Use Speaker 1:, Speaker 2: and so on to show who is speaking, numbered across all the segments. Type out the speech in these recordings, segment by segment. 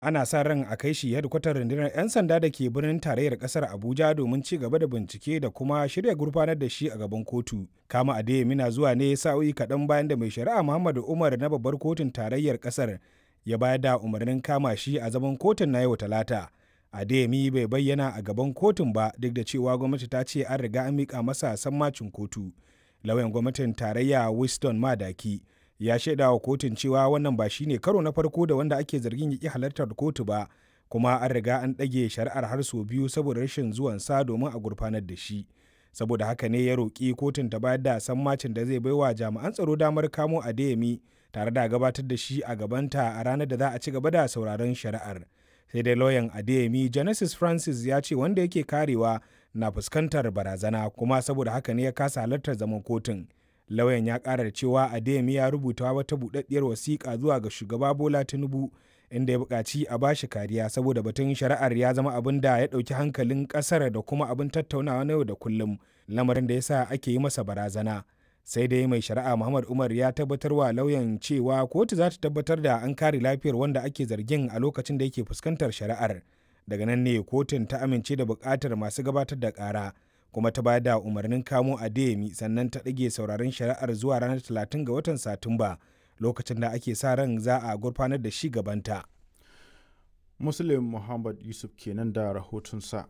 Speaker 1: ana sa ran a kai shi hedkwatar rundunar 'yan sanda da ke birnin tarayyar kasar abuja domin ci gaba da bincike da kuma shirya gurfanar da shi a gaban kotu kama adeyemi na zuwa ne sa'o'i kaɗan bayan da mai shari'a muhammadu umar na babbar kotun tarayyar kasar ya bayar da umarnin kama shi a zaman kotun na yau talata adeyemi bai bayyana a gaban kotun ba duk da cewa gwamnati ta ce an riga an miƙa masa sammacin kotu lauyan gwamnatin tarayya winston madaki ya shaida wa kotun cewa wannan ba shine karo na farko da wanda ake zargin ya halartar kotu ba kuma an riga an ɗage shari'ar har sau biyu saboda rashin zuwansa domin a gurfanar da shi saboda haka ne ya roƙi kotun ta bayar da sammacin da zai baiwa jami'an tsaro damar kamo adeyemi tare da gabatar da shi a gabanta a ranar da za a ci gaba da sauraron shari'ar sai dai lauyan adeyemi genesis francis ya ce wanda yake karewa na fuskantar barazana kuma saboda haka ne ya kasa halartar zaman kotun lauyan ya ƙara da cewa adeyemi ya rubuta wata buɗaɗɗiyar wasiƙa zuwa ga shugaba bola tinubu inda ya buƙaci a bashi kariya saboda batun shari'ar ya zama abin da ya ɗauki hankalin ƙasar da kuma abin tattaunawa na yau da kullum lamarin da ya sa ake yi masa barazana sai dai mai shari'a muhammad umar ya tabbatar wa lauyan cewa kotu za ta tabbatar da an kare lafiyar wanda ake zargin a lokacin da yake fuskantar shari'ar daga nan ne kotun ta amince da buƙatar masu gabatar da ƙara kuma ta bayar da umarnin kamo adeyemi sannan ta ɗage sauraron shari'ar zuwa ranar 30 ga watan satumba lokacin da ake sa ran za a gurfanar da shi gabanta
Speaker 2: muslim muhammad yusuf kenan da rahotonsa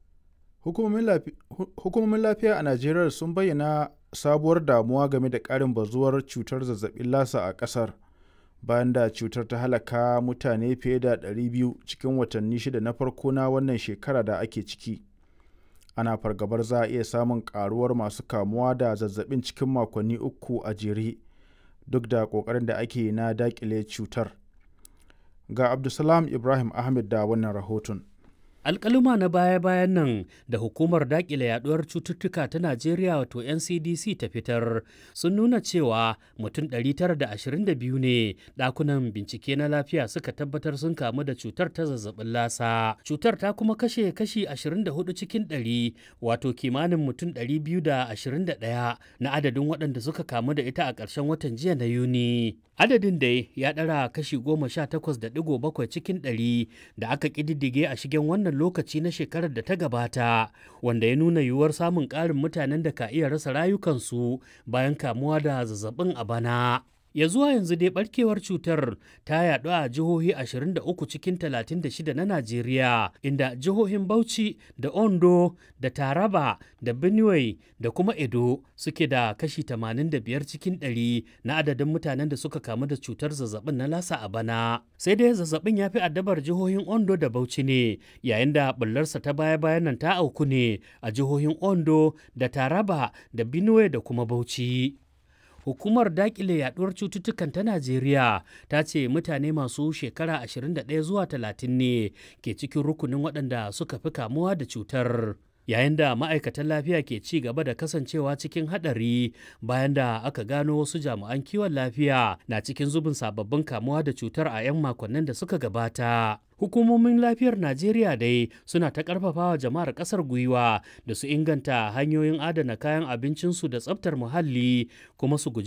Speaker 2: hukumomin lafiya a najeriya sun bayyana sabuwar damuwa game da ƙarin bazuwar cutar zazzabin lasa a ƙasar bayan da cutar ta halaka mutane fiye da 200 cikin watanni shida na farko na wannan shekara da ake ciki ana fargabar za a iya samun karuwar masu kamuwa da zazzabin cikin makonni uku a jere duk da ƙoƙarin da ake na daƙile cutar ga abdulsalam ibrahim ahmed da wannan rahoton
Speaker 3: alkaluma na baya-bayan nan da hukumar dakile yaduwar cututtuka ta najeriya wato ncdc ta fitar sun nuna cewa mutum 922 ne dakunan bincike na lafiya suka tabbatar sun kamu da cutar ta zazzabin lasa cutar ta kuma kashe kashi 24 cikin 100 wato kimanin mutum 221 na adadin waɗanda suka kamu da ita a ƙarshen watan jiya na yuni adadin dai ya ɗara kashi 18.7 cikin 100 da aka ƙididdige a shigen wannan wannan lokaci na shekarar da ta gabata wanda ya nuna yiwuwar samun ƙarin mutanen da ka iya rasa rayukansu bayan kamuwa da zazzabin a bana. ya zuwa yanzu dai barkewar cutar ta yaɗu a jihohi 23 cikin 36 na Najeriya inda jihohin Bauchi da Ondo da Taraba da Benue da kuma Edo suke da kashi 85 cikin 100 na adadin mutanen da suka kamu da cutar zazzabin na lasa a bana. Sai dai zazzabin ya fi addabar jihohin Ondo da Bauchi ne yayin da bullarsa ta baya-bayan nan ta auku ne a jihohin Ondo da Taraba da Benue da kuma Bauchi. hukumar dakile yaduwar cututtukan ta najeriya ta ce mutane masu shekara 21 zuwa 30 ne ke cikin rukunin waɗanda suka fi kamuwa da cutar yayin da ma'aikatan lafiya ke ci gaba da kasancewa cikin haɗari bayan da aka gano wasu jami'an kiwon lafiya na cikin zubin sababbin kamuwa da cutar a 'yan makonnin da suka gabata hukumomin lafiyar najeriya dai suna ta karfafawa jama'ar kasar gwiwa da su inganta hanyoyin adana kayan abincinsu da tsabtar muhalli kuma su guji